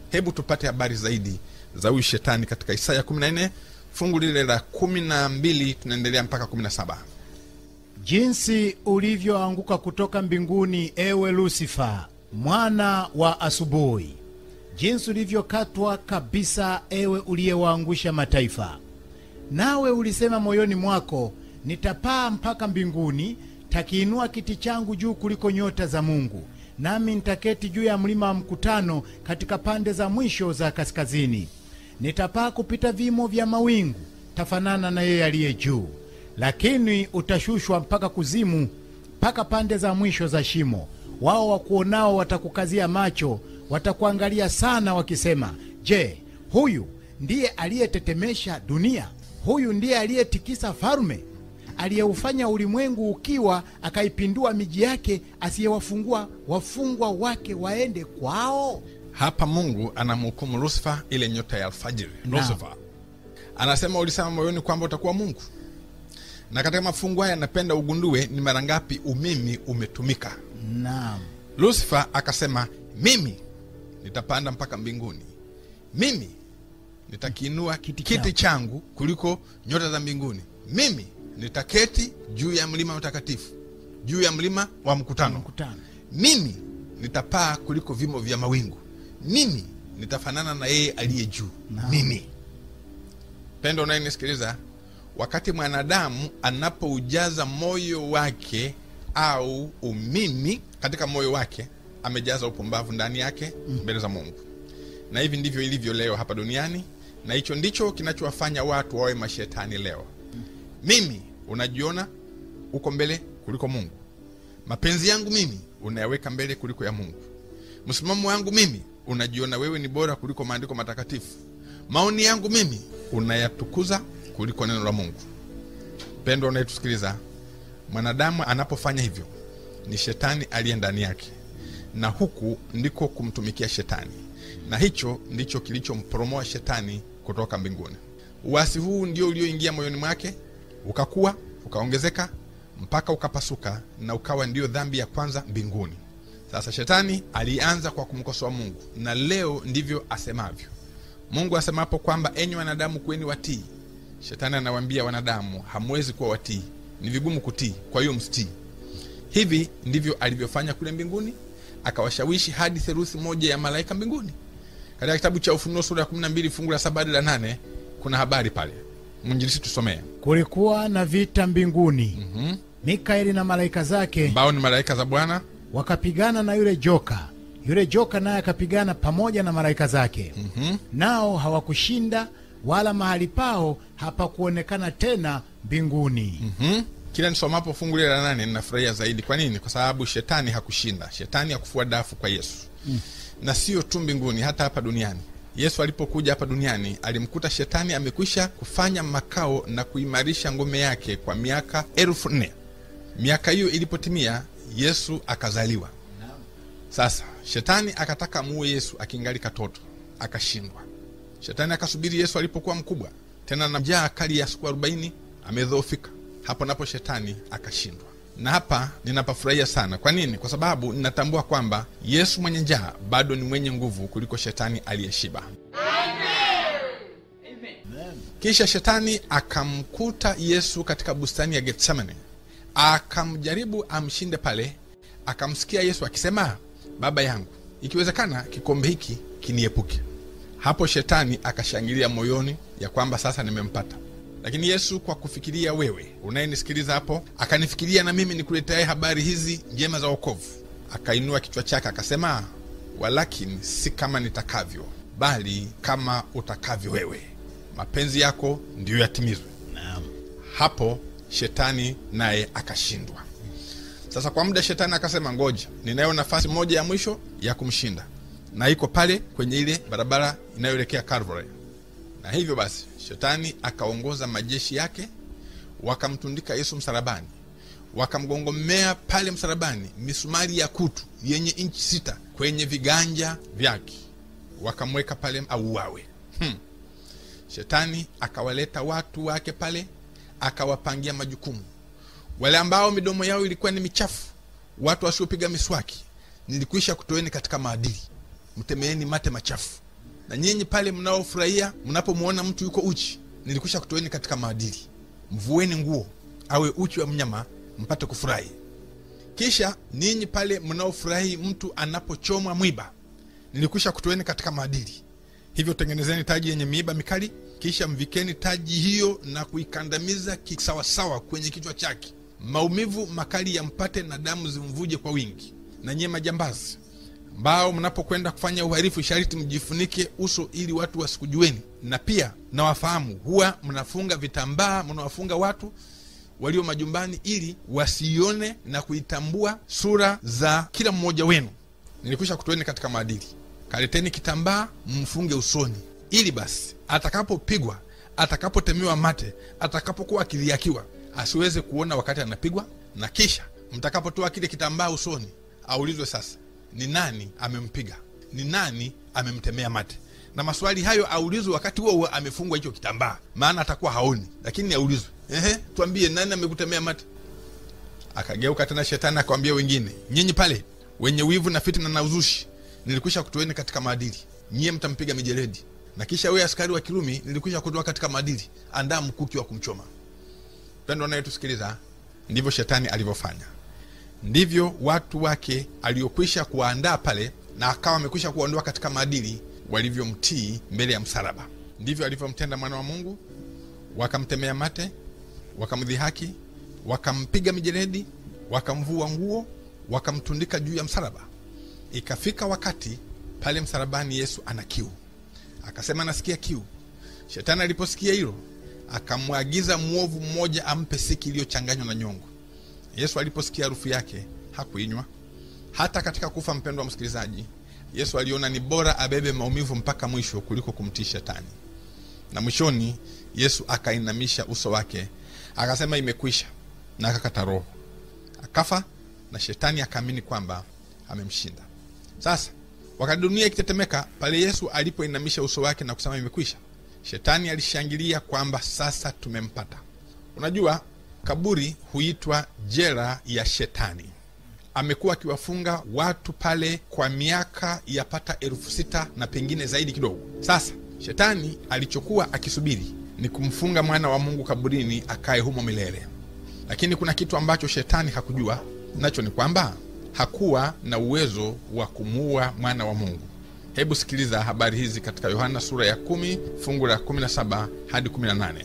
hebu tupate habari zaidi za huyu shetani katika isaya 14 fungu lile la 12 tunaendelea mpaka 17 jinsi ulivyoanguka kutoka mbinguni ewe lusifa mwana wa asubuhi jinsi ulivyokatwa kabisa ewe uliyewaangusha mataifa nawe ulisema moyoni mwako nitapaa mpaka mbinguni takiinua kiti changu juu kuliko nyota za mungu nami nitaketi juu ya mlima wa mkutano katika pande za mwisho za kaskazini nitapaa kupita vimo vya mawingu tafanana na yeye aliye juu lakini utashushwa mpaka kuzimu mpaka pande za mwisho za shimo wao wakuonao watakukazia macho watakuangalia sana wakisema je huyu ndiye aliyetetemesha dunia huyu ndiye aliyetikisa falme aliyeufanya ulimwengu ukiwa akaipindua miji yake asiyewafungua wafungwa wake waende kwao hapa mungu anamhukumu lusifa ile nyota ya alfajiri Naam. lusifa anasema ulisema moyoni kwamba utakuwa mungu na katika mafungu haya napenda ugundue ni mara ngapi umimi umetumika naam lusifa akasema mimi nitapanda mpaka mbinguni mimi nitakiinua Kiti kiti, changu kuliko nyota za mbinguni mimi nitaketi juu ya mlima mtakatifu juu ya mlima wa mkutano mkutano mimi nitapaa kuliko vimo vya mawingu mimi nitafanana na yeye aliye juu Naam. mimi pendo unayenisikiliza wakati mwanadamu anapoujaza moyo wake au umimi katika moyo wake amejaza upumbavu ndani yake mbele za mungu na hivi ndivyo ilivyo leo hapa duniani na hicho ndicho kinachowafanya watu wawe mashetani leo mimi unajiona uko mbele kuliko mungu mapenzi yangu mimi unayaweka mbele kuliko ya mungu msimamo wangu mimi unajiona wewe ni bora kuliko maandiko matakatifu maoni yangu mimi unayatukuza kuliko neno la mungu pendo unayetusikiliza mwanadamu anapofanya hivyo ni shetani aliye ndani yake na huku ndiko kumtumikia shetani na hicho ndicho kilichomporomoa shetani kutoka mbinguni uasi huu ndio ulioingia moyoni mwake ukakuwa ukaongezeka mpaka ukapasuka na ukawa ndio dhambi ya kwanza mbinguni sasa shetani alianza kwa kumkosoa mungu na leo ndivyo asemavyo mungu asemapo kwamba enyi wanadamu kuweni watii shetani anawaambia wanadamu hamwezi kuwa watii ni vigumu kutii kwa hiyo msitii hivi ndivyo alivyofanya kule mbinguni akawashawishi hadi theruthi moja ya malaika mbinguni katika kitabu cha ufunuo sura ya 12 fungu la saba hadi la nane kuna habari pale mwinjilisi tusomee kulikuwa na vita mbinguni Mhm. mikaeli na malaika zake ambao ni malaika za bwana wakapigana na yule joka yule joka naye akapigana pamoja na malaika zake Mhm. nao hawakushinda wala mahali pao hapakuonekana tena mbinguni Mhm. kila nisomapo fungu lile la nane ninafurahia zaidi kwa nini kwa sababu shetani hakushinda shetani hakufua dafu kwa yesu mm. na sio tu mbinguni hata hapa duniani yesu alipokuja hapa duniani alimkuta shetani amekwisha kufanya makao na kuimarisha ngome yake kwa miaka elfu nne miaka hiyo ilipotimia yesu akazaliwa sasa shetani akataka muue yesu akingali katoto akashindwa shetani akasubiri yesu alipokuwa mkubwa tena na njaa kali ya siku arobaini amedhoofika hapo napo shetani akashindwa na hapa ninapafurahia sana kwa nini kwa sababu ninatambua kwamba yesu mwenye njaa bado ni mwenye nguvu kuliko shetani aliyeshiba kisha shetani akamkuta yesu katika bustani ya getsemane akamjaribu amshinde pale akamsikia yesu akisema baba yangu ikiwezekana kikombe hiki kiniepuke hapo shetani akashangilia moyoni ya kwamba sasa nimempata lakini yesu kwa kufikiria wewe unayenisikiliza hapo akanifikiria na mimi nikuleteaye habari hizi njema za wokovu akainua kichwa chake akasema walakini si kama nitakavyo bali kama utakavyo wewe mapenzi yako ndiyo yatimizwe hapo shetani naye akashindwa sasa kwa muda shetani akasema ngoja ninayo nafasi moja ya mwisho ya kumshinda na iko pale kwenye ile barabara inayoelekea Calvary. na hivyo basi shetani akaongoza majeshi yake wakamtundika yesu msalabani wakamgongomea pale msalabani misumari ya kutu yenye inchi sita kwenye viganja vyake wakamweka pale auawe hmm. shetani akawaleta watu wake pale akawapangia majukumu wale ambao midomo yao ilikuwa ni michafu watu wasiopiga miswaki nilikwisha kutoeni katika maadili mtemeeni mate machafu na nyinyi pale mnaofurahia mnapomwona mtu yuko uchi nilikwisha kutoeni katika maadili mvueni nguo awe uchi wa mnyama mpate kufurahi kisha ninyi pale mnaofurahi mtu anapochomwa mwiba nilikwisha kutoeni katika maadili hivyo tengenezeni taji yenye miiba mikali kisha mvikeni taji hiyo na kuikandamiza kisawasawa kwenye kichwa chake maumivu makali yampate na damu zimvuje kwa wingi na nyie majambazi ambao mnapokwenda kufanya uhalifu sharti mjifunike uso ili watu wasikujueni na pia nawafahamu huwa mnafunga vitambaa mnawafunga watu walio majumbani ili wasione na kuitambua sura za kila mmoja wenu nilikwisha kutoeni katika maadili kaleteni kitambaa mfunge usoni ili basi atakapopigwa atakapotemewa mate atakapokuwa akiliakiwa asiweze kuona wakati anapigwa na kisha mtakapotoa kile kitambaa usoni aulizwe sasa ni nani amempiga ni nani amemtemea mate na maswali hayo aulizwe wakati huo huo amefungwa hicho kitambaa maana atakuwa haoni lakini aulizwe ehe tuambie nani amekutemea mate akageuka tena shetani akawambia wengine nyinyi pale wenye wivu na fitina na uzushi nilikwisha kutoeni katika maadili nyie mtampiga mijeledi na kisha wewe askari wa kirumi nilikwisha kutoa katika maadili andaa mkuki wa kumchoma pendo anayetusikiliza ndivyo shetani alivyofanya ndivyo watu wake aliokwisha kuwaandaa pale na akawa amekwisha kuwaondoa katika maadili walivyomtii mbele ya msalaba ndivyo alivyomtenda mwana wa mungu wakamtemea mate wakamdhihaki wakampiga mijeledi wakamvua nguo wakamtundika juu ya msalaba ikafika wakati pale msalabani yesu ana kiu akasema nasikia kiu shetani aliposikia hilo akamwagiza mwovu mmoja ampe siki iliyochanganywa na nyongo yesu aliposikia harufu yake hakuinywa hata katika kufa mpendwa msikilizaji yesu aliona ni bora abebe maumivu mpaka mwisho kuliko kumtii shetani na mwishoni yesu akainamisha uso wake akasema imekwisha na akakata roho akafa na shetani akaamini kwamba amemshinda sasa wakati dunia ikitetemeka pale yesu alipoinamisha uso wake na kusema imekwisha shetani alishangilia kwamba sasa tumempata unajua kaburi huitwa jela ya shetani amekuwa akiwafunga watu pale kwa miaka yapata elfu sita na pengine zaidi kidogo sasa shetani alichokuwa akisubiri ni kumfunga mwana wa mungu kaburini akaye humo milele lakini kuna kitu ambacho shetani hakujua nacho ni kwamba hakuwa na uwezo wa kumuua mwana wa mungu hebu sikiliza habari hizi katika yohana sura ya 1 fungu la 17 hadi 18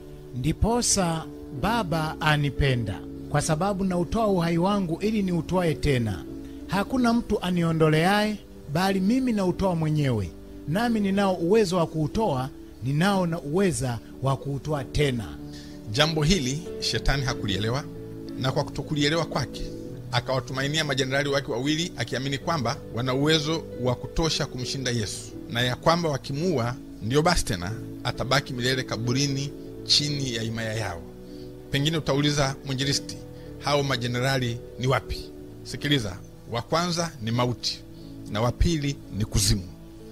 ndiposa baba anipenda kwa sababu nautoa uhai wangu ili niutwae tena hakuna mtu aniondoleaye bali mimi nautoa mwenyewe nami ninao uwezo wa kuutoa ninao na uweza wa kuutoa tena jambo hili shetani hakulielewa na kwa kutokulielewa kwake akawatumainia majenerali wake wawili akiamini kwamba wana uwezo wa kutosha kumshinda yesu na ya kwamba wakimuua ndiyo basi tena atabaki milele kaburini chini ya himaya yao pengine utauliza mwinjilisti hao majenerali ni wapi sikiliza wa kwanza ni mauti na wa pili ni kuzimu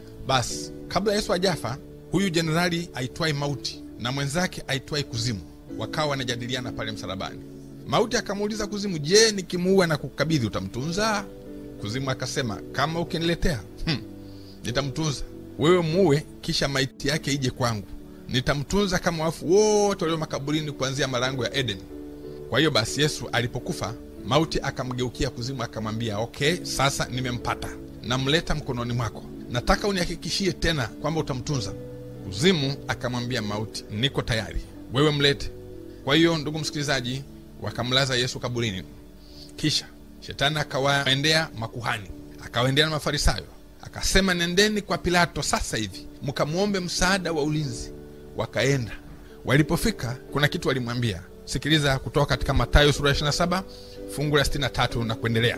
basi kabla yesu ajafa huyu jenerali aitwaye mauti na mwenzake aitwaye kuzimu wakawa wanajadiliana pale msalabani mauti akamuuliza kuzimu je nikimuua na kukabidhi utamtunza kuzimu akasema kama ukiniletea hmm, nitamtunza wewe muue kisha maiti yake ije kwangu nitamtunza kama wafu wote walio makaburini kuanzia malango ya edeni kwa hiyo basi yesu alipokufa mauti akamgeukia kuzimu akamwambia okay sasa nimempata namleta mkononi mwako nataka unihakikishie tena kwamba utamtunza kuzimu akamwambia mauti niko tayari wewe mlete kwa hiyo ndugu msikilizaji wakamlaza yesu kaburini kisha shetani akawaendea makuhani akawaendea na mafarisayo akasema nendeni kwa pilato sasa hivi mkamwombe msaada wa ulinzi wakaenda walipofika kuna kitu walimwambia sikiliza kutoka katika matayo sura ya 27 fungu la 63 na kuendelea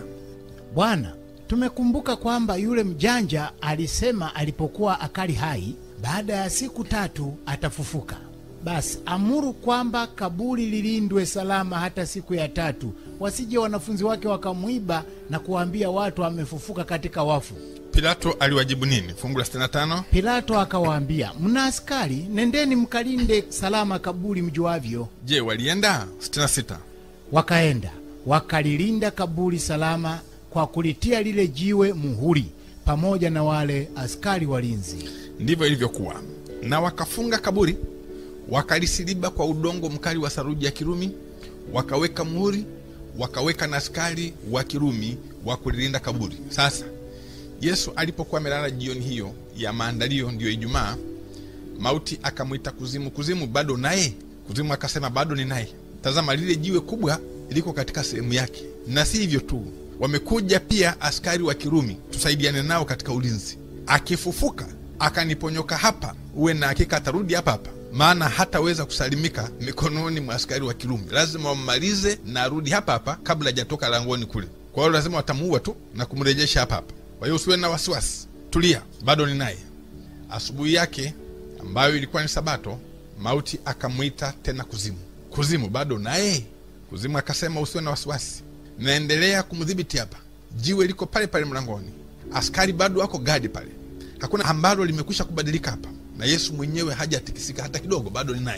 bwana tumekumbuka kwamba yule mjanja alisema alipokuwa akali hai baada ya siku tatu atafufuka basi amuru kwamba kaburi lilindwe salama hata siku ya tatu wasije wanafunzi wake wakamwiba na kuwaambia watu amefufuka katika wafu pilato aliwajibu nini fungu la 65 pilato akawaambia mna askari nendeni mkalinde salama kaburi mjuavyo je walienda 66 wakaenda wakalilinda kaburi salama kwa kulitia lile jiwe muhuri pamoja na wale askari walinzi ndivyo ilivyokuwa na wakafunga kaburi wakalisiliba kwa udongo mkali wa saruji ya kirumi wakaweka muhuri wakaweka na askari wa kirumi wa kulilinda kaburi sasa yesu alipokuwa amelala jioni hiyo ya maandalio ndiyo ijumaa mauti akamwita kuzimu kuzimu bado naye kuzimu akasema bado ni naye tazama lile jiwe kubwa liko katika sehemu yake na si hivyo tu wamekuja pia askari wa kirumi tusaidiane nao katika ulinzi akifufuka akaniponyoka hapa uwe na hakika atarudi hapa hapa maana hataweza kusalimika mikononi mwa askari wa kirumi lazima wammalize na arudi hapa hapa kabla hajatoka langoni kule kwa hiyo lazima watamuua tu na kumrejesha hapa hapa kwa hiyo usiwe na wasiwasi tulia bado ni naye asubuhi yake ambayo ilikuwa ni sabato mauti akamwita tena kuzimu kuzimu bado naye kuzimu akasema usiwe na wasiwasi naendelea kumdhibiti hapa jiwe liko pale pale mlangoni askari bado wako gadi pale hakuna ambalo limekwisha kubadilika hapa na yesu mwenyewe hajatikisika hata kidogo bado ni naye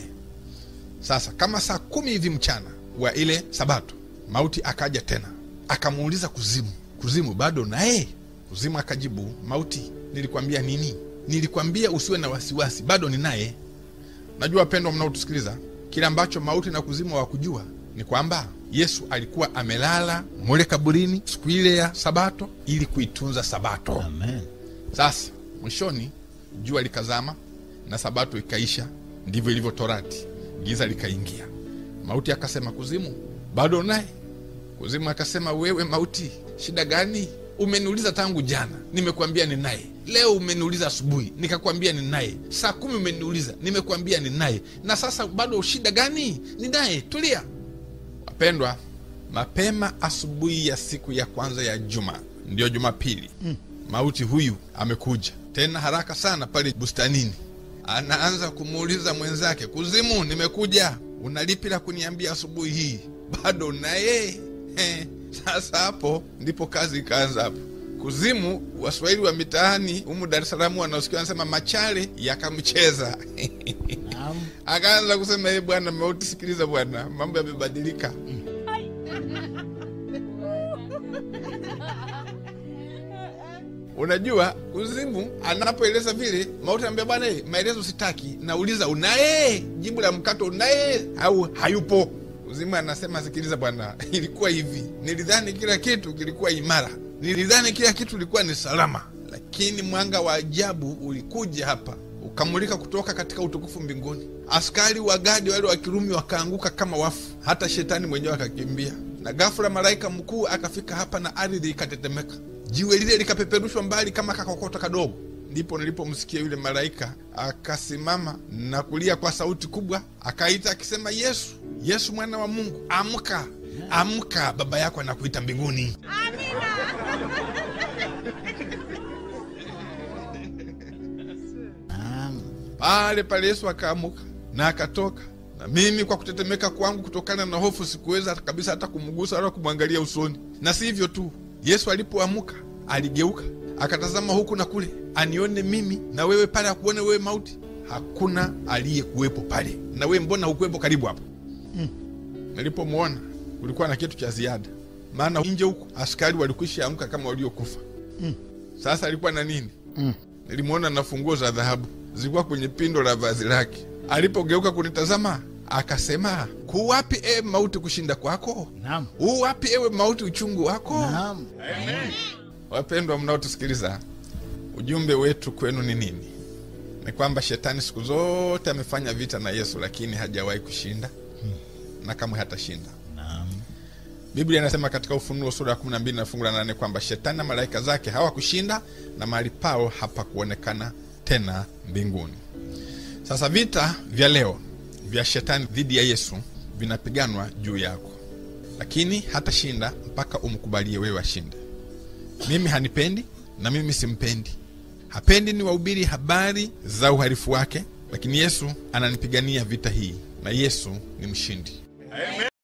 sasa kama saa kumi hivi mchana wa ile sabato mauti akaja tena akamuuliza kuzimu kuzimu bado naye kuzimu akajibu mauti nilikwambia nini nilikwambia usiwe na wasiwasi bado ni naye najua wapendwa mnaotusikiliza kile ambacho mauti na kuzimu hawakujua ni kwamba yesu alikuwa amelala mule kaburini siku ile ya sabato ili kuitunza sabato Amen. sasa mwishoni jua likazama na sabato ikaisha ndivyo ilivyo torati giza likaingia mauti akasema kuzimu bado naye kuzimu akasema wewe mauti shida gani umeniuliza tangu jana nimekuambia ni naye leo umeniuliza asubuhi nikakwambia ni naye saa kumi umeniuliza nimekuambia ni naye na sasa bado shida gani ni naye tulia wapendwa mapema asubuhi ya siku ya kwanza ya juma ndiyo jumapili mm. mauti huyu amekuja tena haraka sana pale bustanini anaanza kumuuliza mwenzake kuzimu nimekuja unalipi la kuniambia asubuhi hii bado naye Eh, sasa hapo ndipo kazi ikaanza hapo kuzimu waswahili wa mitaani humu dar es salaam wanaosikia wanasema machale yakamcheza Naam. akaanza kusema e bwana mauti sikiliza bwana mambo yamebadilika unajua kuzimu anapoeleza vile mauti anambia bwana eh, maelezo sitaki nauliza unaye jibu la mkato unaye au hayupo kuzimu anasema sikiliza bwana ilikuwa hivi nilidhani kila kitu kilikuwa imara nilidhani kila kitu ilikuwa ni salama lakini mwanga wa ajabu ulikuja hapa ukamulika kutoka katika utukufu mbinguni askari wa gadi wale wa kirumi wakaanguka kama wafu hata shetani mwenyewe akakimbia na ghafula malaika mkuu akafika hapa na ardhi ikatetemeka jiwe lile likapeperushwa mbali kama kakokota kadogo ndipo nilipomsikia yule malaika akasimama na kulia kwa sauti kubwa akaita akisema yesu yesu mwana wa mungu amka amka baba yako anakuita mbinguni Naam. pale pale yesu akaamuka na akatoka na mimi kwa kutetemeka kwangu kutokana na hofu sikuweza kabisa hata kumgusa wala kumwangalia usoni na si hivyo tu yesu alipoamuka aligeuka akatazama huku na kule anione mimi na wewe pale akuone wewe mauti hakuna aliyekuwepo pale na wewe mbona hukuwepo karibu hapo nilipomwona kulikuwa na kitu cha ziada maana nje huku askari walikwisha amka kama waliokufa sasa alikuwa na nini nilimwona na funguo za dhahabu zilikuwa kwenye pindo la vazi lake alipogeuka kunitazama akasema kuwapi ewe mauti kushinda kwako Naam. uwapi ewe mauti uchungu wako Naam. wapendwa mnaotusikiliza ujumbe wetu kwenu ni nini ni kwamba shetani siku zote amefanya vita na yesu lakini hajawahi kushinda na kamwe hatashinda Naam. biblia inasema katika ufunuo sura ya 12 na fungu la 8 kwamba shetani na malaika zake hawakushinda na mahali pao hapakuonekana tena mbinguni sasa vita vya leo vya shetani dhidi ya yesu vinapiganwa juu yako lakini hatashinda mpaka umkubalie wewe ashinde mimi hanipendi na mimi simpendi hapendi ni wahubiri habari za uharifu wake lakini yesu ananipigania vita hii na yesu ni mshindi